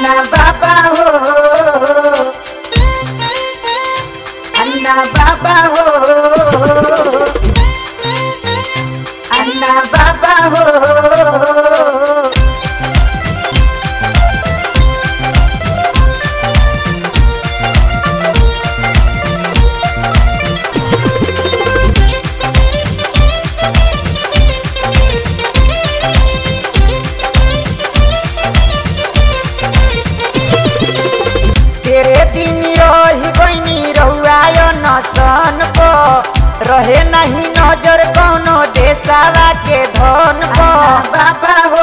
अन्ना बाबा हो अन्ना बाबा हो अन्ना बाबा हो तेरे दिन रही गईनी रहुआय नसन को रहे नहीं नजर कौनो देसावा के धन को बाबा हो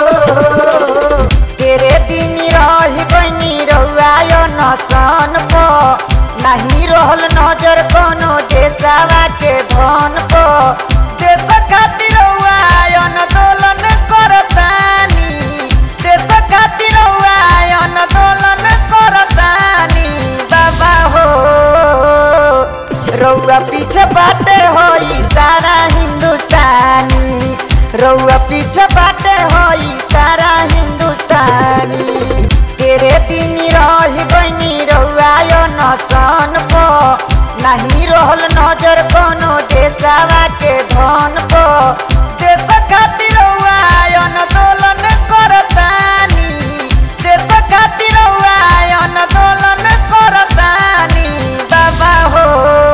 तेरे दिन रही गईनी रहुआय नसन को नहीं रहल नजर कौनो देसावा के धन को देश खातिर रहुआय आंदोलन करतानी देश खातिर रहुआय आंदोलन करतानी बाबा हो रउआ पीछे बाटे होई सारा हिंदुस्तानी रउआ पीछे बाटे होई सारा हिंदुस्तानी तेरे दिन रही गईनी रउआ यो नसन को नहीं रहल नजर कोनो देसावा के धन को देश खातिर रउआ आंदोलन करतानी देश खातिर रउआ आंदोलन करतानी बाबा हो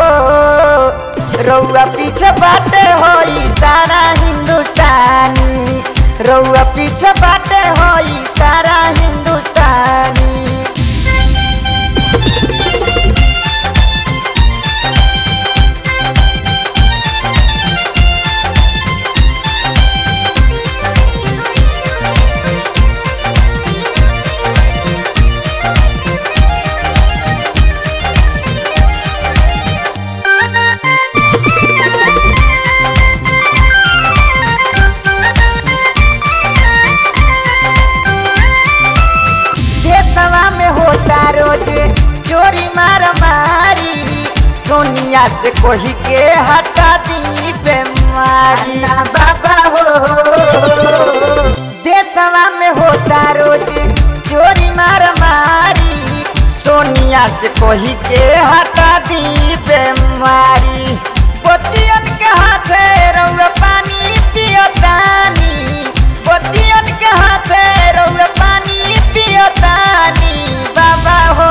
रउआ पीछे बाटे होई सारा हिंदुस्तानी रउआ पीछे बाटे होई सारा हिंदुस्तानी देशवा में होता रोज चोरी मार मारी सोनिया से कोही के हटा दी बेमारी बाबा हो देशवा में होता रोज चोरी मार मारी सोनिया से कोही के हटा दी बेमारी बच्चियन के हाथे रउआ पानी पियतानी बच्चियन के हाथे रउआ पानी पियतानी बाबा हो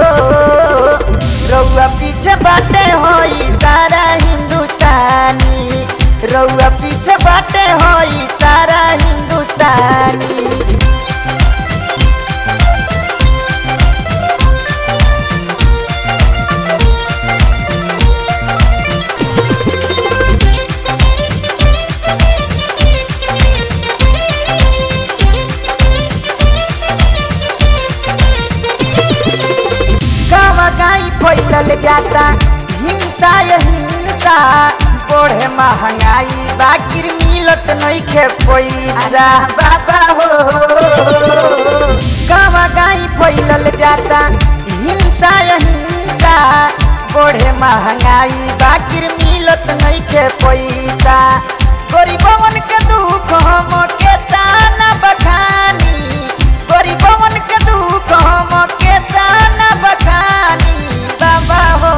रउआ पीछे बाटे होई सारा हिंदुस्तानी रउआ पीछे बाटे होई सारा हिंदुस्तानी गावा गाई फैलल जाता हिंसा ये हिंसा बढ़े महंगाई बाकिर मिलत नइखे पैसा बाबा हो गावा गाई फैलल जाता हिंसा ये हिंसा बढ़े महंगाई बाकिर मिलत नइखे पैसा गरीबवन के दुख हम के ताना बखानी गरीबवन के दुख हम के ताना बखानी बाबा हो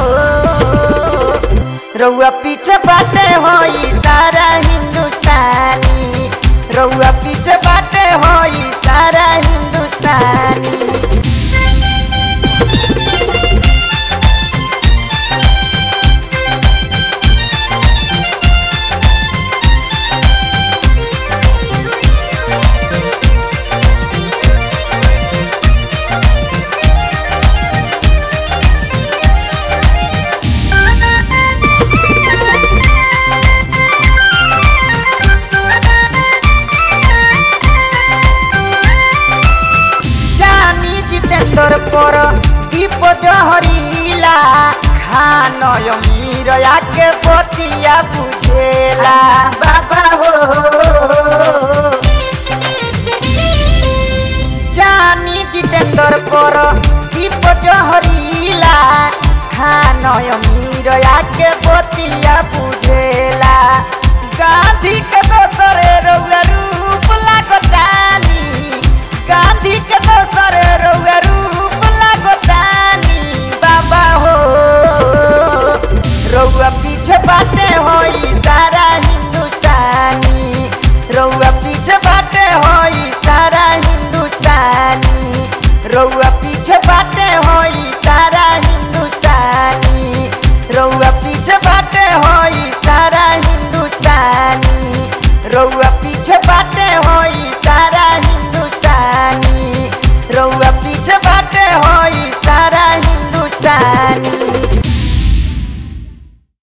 रउआ पीछे बाटे होई सारा हिंदुस्तानी रउआ पीछे बाटे होई सारा हिंदुस्तानी जानी जितेंद्र पर दीप जहरीला खान अमीर के बतिया बुझेला बाबा हो जानी जितेंद्र पर दीप जहरीला खान अमीर के बतिया